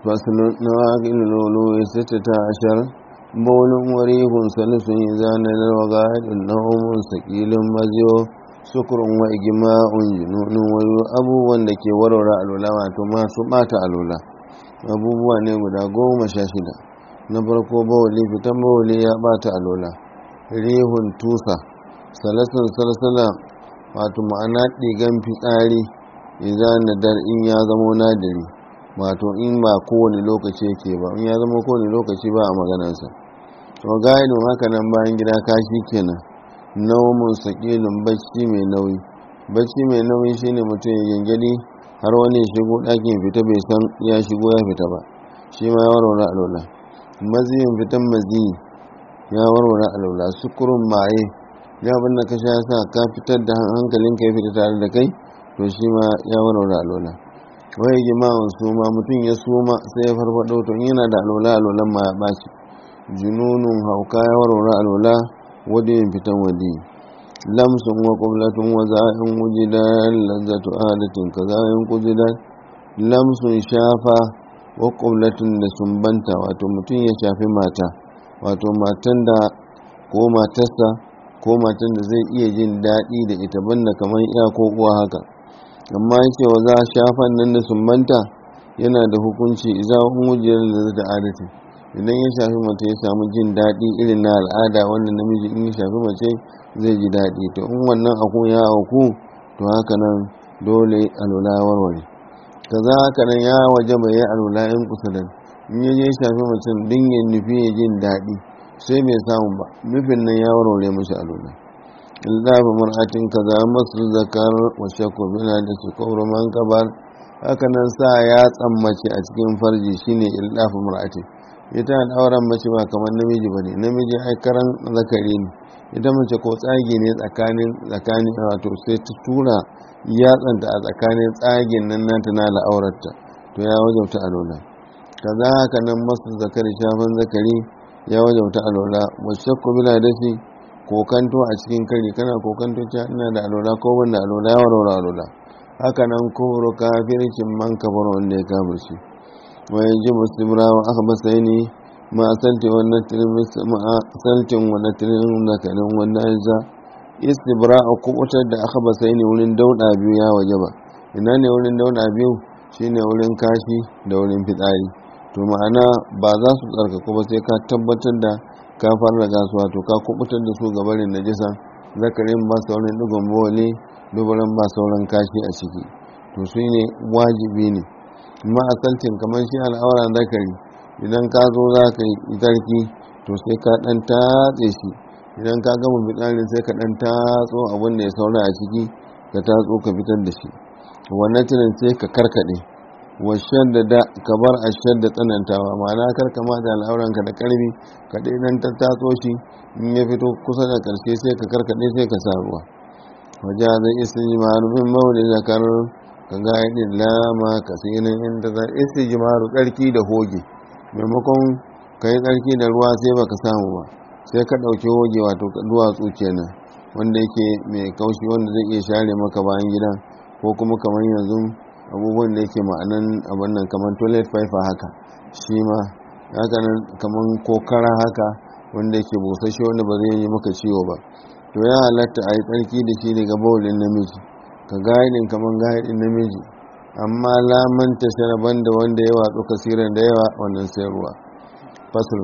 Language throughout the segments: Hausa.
فصل نواقل الولو ستة عشر بول وريح سلس إذا نزل وقاعد النوم سكيل مزيو سكر وإجماع جنون ويو abubuwan da ke warware alula wato masu bata alula abubuwa ne guda goma sha shida na farko bawali fitan bawali ya bata alula rihun tusa salasun salsala wato ma'ana ɗigan fitsari idan nadar in ya zamo nadiri wato in ba kowane lokaci yake ba in ya zama kowane lokaci ba a maganarsa to gainu haka nan bayan gida kashi kenan naumun sakilin bacci mai nauyi bacci mai nauyi shine mutum ya gangadi har wani ya shigo ɗakin fita bai san ya shigo ya fita ba shi ma ya warware alola maziyin fitan maziyi ya warware alola sukurun maye ya abin da ka sha sa ka fitar da hankalinka ya fita tare da kai to shi ma ya warware alola wai jima'un suma mutum ya suma sai ya farfado to yana da alola alolan ma ya ɓaci jununun hauka ya warware alola wadiyin fitan wadi lamsun wa qublatun wa za'in wujidan lazzatu adatin kaza'in kujidan lamsun shafa wa qublatun da sumbanta wato mutum ya shafi mata wato matan da ko matarsa ko matan da zai iya jin daɗi da ita banda kamar iya ko uwa haka amma yake wa za shafan nan da sumbanta yana da hukunci iza hujjar da zata adati idan ya shafi mace ya samu jin daɗi irin na al'ada wannan namiji in ya shafi mace zai ji daɗi to in wannan aku ya auku to haka nan dole alula warware kaza haka nan ya waje bai yi alula in kusa da in ya je shafi mace din ya nufi ya jin daɗi sai bai samu ba nufin nan ya warware mashi alula illafi mar'atin kaza masu zakar wa shakku bina da su kawar man kabar haka nan sa ya tsammace a cikin farji shine illafi mar'atin ita da auren mace ba kamar namiji ba ne namiji ai karan zakari ne ita mace ko tsagi ne tsakanin tsakanin wato sai ta tura yatsanta a tsakanin tsagin nan nata na la'aurarta to ya wajauta alola kaza haka nan masu zakari shafan zakari ya wajauta alola wasu shakku bila dashi kokanto a cikin kari kana kokanto cewa ina da alola ko wanda alola ya warware alola haka nan kufru kafircin man kafar wanda ya kafirci wa yaji muslimra wa aka basaini ma salti wa natrin ma saltin wa natrin zakarin wanda ya istibra a kubutar da aka basaini wurin dauda biyu ya wajaba ina ne wurin dauda biyu shine wurin kashi da wurin fitsari to ma'ana ba za su tsarkaku ba sai ka tabbatar da ka fara gasuwa to ka kubutar da su gabarin najisa zakarin ba sauran digon bawali dubaran ba sauran kashi a ciki to su ne wajibi ne amma a saltin kamar shi al'aura zakari idan ka zo za ka yi tsarki to sai ka dan tatse shi idan ka gama fitsarin sai ka dan tatso abin da ya saura a ciki ka tatso ka fitar da shi wannan tunan sai ka karkade washen da da ka bar a da tsanantawa ma'ana karka ma da al'auranka da karfi ka dai dan tattatso shi in ya fito kusa da karshe sai ka karkade sai ka sa ruwa waje zai isi jimaru min mawuli zakar ka ga yadda lama ka sinin inda za isi jimaru tsarki da hoge maimakon ka yi tsarki da ruwa sai baka samu ba sai ka ɗauki hoge wato duwatsu kenan wanda yake mai kaushi wanda zai iya share maka bayan gida ko kuma kamar yanzu abubuwan da yake ma'anan abin nan kamar toilet paper haka shi ma haka nan kamar kokara haka wanda yake busasshe wanda ba zai yi maka ciwo ba to ya halatta a yi tsarki da shi daga baulin namiji ka gaidin kamar gaidin namiji amma lamanta sharaban da wanda ya watsu kasiran da yawa wannan sayarwa fasul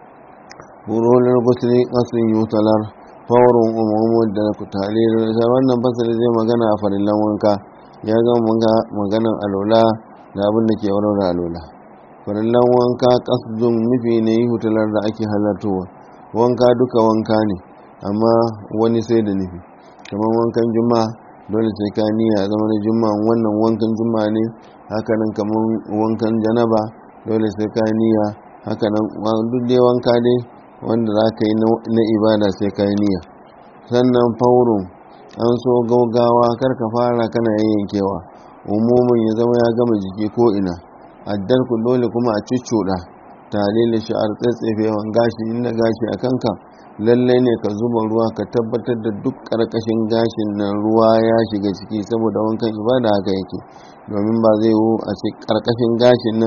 burolar gusuri kasun yutalar fawarin umarmu da kutare da wannan fasali zai magana a farillan wanka ya gama maganan alola da abin da ke warware alola farillan wanka kasdun nufi ne yi hutalar da ake halartowa wanka duka wanka ne amma wani sai da nufi kamar wankan juma'a dole sai ka niyya zama na juma'a wannan wankan juma'a ne hakanan kamar wankan janaba dole sai ka niyya hakanan duk dai wanka dai wanda za ka yi na ibada sai ka yi niyya sannan faurun an so gaugawa kar ka fara kana yayyankewa umumin ya zama ya gama jiki ko ina addar ku dole kuma a cuccuɗa tare da sha'ar tsatsefewan gashi inda gashi a kanka lallai ne ka zuba ruwa ka tabbatar da duk ƙarƙashin gashin nan ruwa ya shiga ciki saboda wankan ibada haka yake domin ba zai yiwu a ce ƙarƙashin gashin nan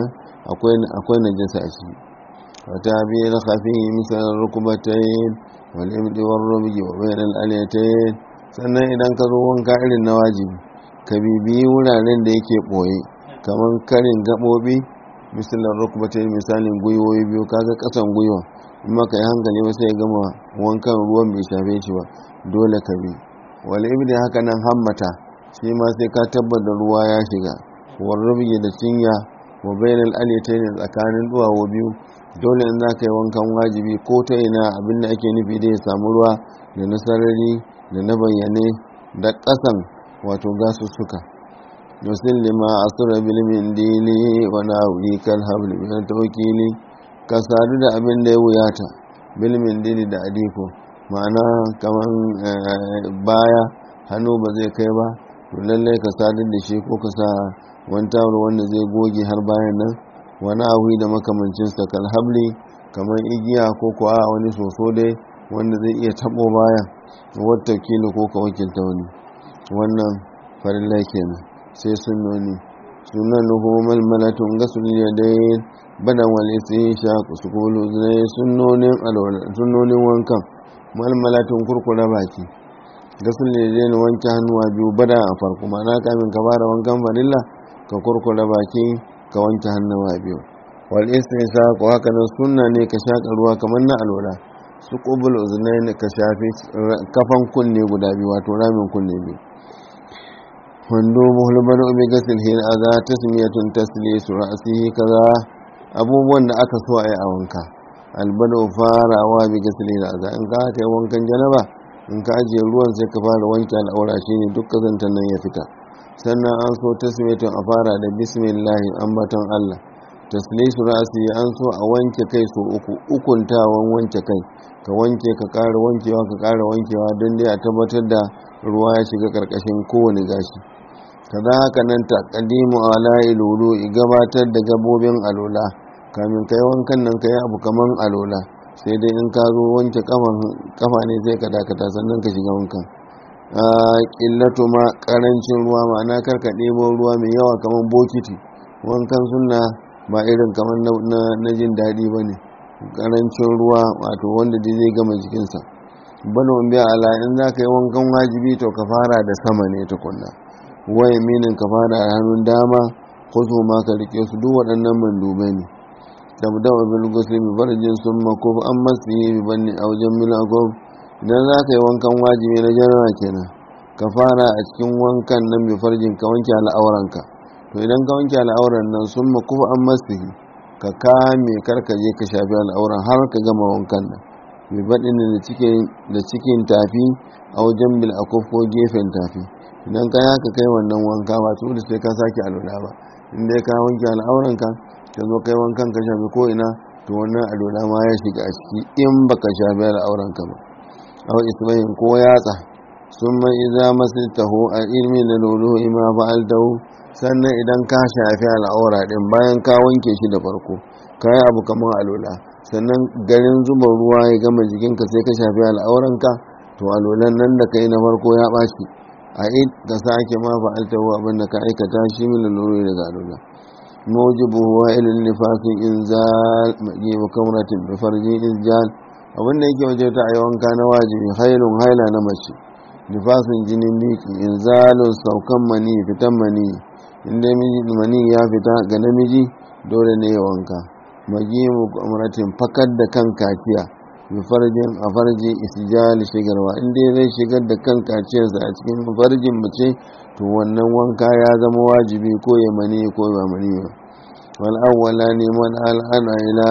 akwai akwai najasa a ciki wata biyu na khafi misal rukubatayn wal ibdi war rubji wa bayn al aliyatayn sannan idan ka zo wanka irin na wajibi ka bibiyi wuraren da yake boye kamar karin gabobi misalin rukubatayn misalin gwiwoyi biyu kaga kasan gwiwa in maka yi hankali ba sai gama wankan ruwan bai shafe shi ba dole ka bi wal ibdi haka nan hammata shi ma sai ka tabbata ruwa ya shiga war rubji da cinya wa bainal aliyatayn tsakanin duwawo biyu dole in za ka yi wankan wajibi ko ta ina abin da ake nufi da ya samu ruwa da na sarari da na bayyane da ƙasan wato gasussuka yusin lima asura bilmin dili wa na'uyi kan habli min tawkili ka sadu da abin da ya wuyata bilmin dili da adiko ma'ana kaman baya hannu ba zai kai ba to lallai ka sadar da shi ko ka sa wani tawar wanda zai goge har bayan nan wani abu da makamancinsa kalhabli kamar igiya ko kuwa wani soso dai wanda zai iya tabo baya wata kilo ko ka wakilta wani wannan farilla kenan sai sunnoni sunan nuhu malmalatun gasul yadayn badan wal istisha kusukulu zai sunnonin alwala sunnonin wankan malmalatun kurkura baki gasul yadayn wanke hannuwa biyu bada a farko ma'ana kamin ka fara wankan farilla ka kurkura baki ka wanke hannuwa biyu wal istinsa ko haka nan sunna ne ka shaka ruwa kamar na alwala su qubul uznaini ka shafi kafan kunne guda biyu wato ramin kunne biyu wando muhulbar ubi gasil hin aza tasmiyatun taslisu ra'sihi kaza abubuwan da aka so a yi a wanka albado farawa bi gasil hin aza in ka ta wankan janaba in ka ajiye ruwan sai ka fara wanke al'aura shine duk kazantan nan ya fita sannan an so tasmiyatun a fara da bismillahi ambaton Allah taslisu rasi an so a wanke kai so uku ukuntawan wanke kai ka wanke ka ƙara wankewa ka ƙara wankewa don dai a tabbatar da ruwa ya shiga ƙarƙashin kowane gashi kaza haka nan ta kadimu ala ilulu gabatar da gabobin alola kamin kai wankan nan kai abu kaman alola sai dai in ka zo wanke kafa ne sai ka dakata sannan ka shiga wankan ƙillatu ma ƙarancin ruwa ma'ana karka ɗebo ruwa mai yawa kamar bokiti wankan suna ba irin kamar na jin daɗi ba ne ƙarancin ruwa wato wanda dai zai gama jikinsa bana biya ala in za ka yi wankan wajibi to ka fara da sama ne tukunna waye minin ka fara a hannun dama ko su ma ka rike su duk waɗannan mandubai ne tabda wa bil gusli bi farjin summa ko an masi bi banni a wajen milagob idan za ka yi wankan wajibi na jarawa kenan ka fara a cikin wankan nan bi farjin ka wanke al'auranka to idan ka wanke al'auran nan sun makufa an masi ka kame karkaje ka shafi al'auran har ka gama wankan nan bi baɗin da cikin tafi a wajen bil akuf ko gefen tafi idan ka yaka kai wannan wanka ba su da sai ka sake alwala ba inda ka wanke al'auranka ka zo kai wankan ka shafi ko ina to wannan alwala ma ya shiga a ciki in baka shafi al'auranka ba aw isbahin ko yatsa summa idza masaltahu a ilmi da lulu ima fa'altahu sannan idan ka shafi al'aura din bayan ka wanke shi da farko kai abu kamar alwala sannan garin zuba ruwa ya gama jikinka sai ka shafi al'auranka to alwalan nan da kai na farko ya ɓaci a id ka sake ma fa'altahu abin da ka aikata shi min lulu daga alwala موجبه وائل النفاس إنزال مجيب كمرة بفرج إنزال abin da yake waje ta a wanka na wajibi hailun haila na mace nifasin jinin biki inzalun saukan mani fitan mani inda mani ya fita ga namiji dole ne ya wanka magimu amratin fakar da kan kaciya bi farjin a farji isijali shigarwa inda zai shigar da kan kaciyarsa a cikin farjin mace to wannan wanka ya zama wajibi ko ya mani ko ba mani ba wal awwala ne man al'ana ila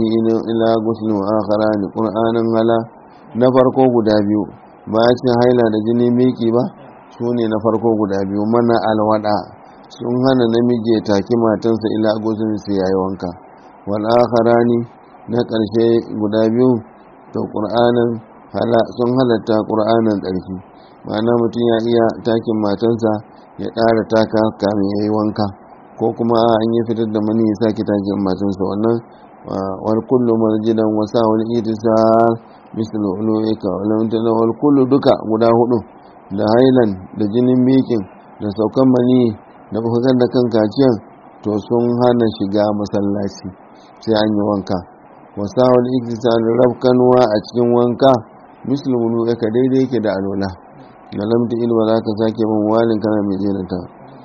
ila guslu akharani qur'anan hala na farko guda biyu ba ya cin haila da jini miki ba su ne na farko guda biyu mana alwada sun hana namiji ya taki matansa ila guslu sai yayi wanka wal akharani na ƙarshe guda biyu to qur'anan hala sun halatta qur'anan ƙarfi ma'ana mutum ya iya takin matansa ya ƙara taka kamin ya yi wanka ko kuma an yi fitar da mani ya sake takin matansa wannan wal kullu marjidan wasa wal itisa misal uluika wal mutana wal kullu duka guda hudu da hailan da jinin mikin da saukan mani da bukakar da kan kaciyan to sun hana shiga masallaci sai an yi wanka wasawar iktisar rafkanuwa a cikin wanka musulmunu ya ka daidai yake da alola da lamta ilma za ka sake man walin kana mai jenata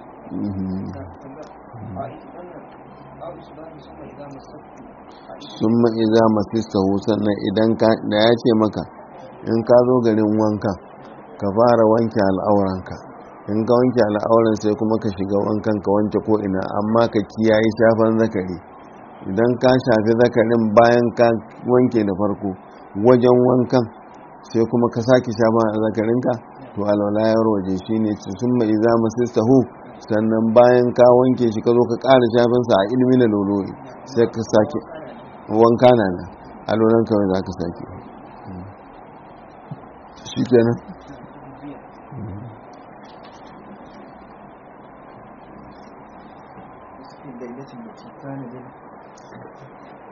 sun ma'iza masista sannan idan da ya ce maka in ka zo garin wanka ka fara wanke al'auranka in ka wanke al'auran sai kuma ka shiga wankan ka wanke ko'ina amma ka kiyaye shafan zakari idan ka shafi zakarin bayan ka wanke da farko wajen wankan sai kuma ka sake shafan zakarinka to alwala ya waje shi ne sun mai za masista hu sannan bayan ka wanke shi ka zo ka ƙara shafinsa a ilmi na loloyi sai ka sake wanka na nan alwalan kawai za ka sake shi kenan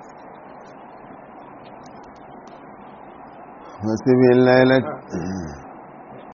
wasu bin lailat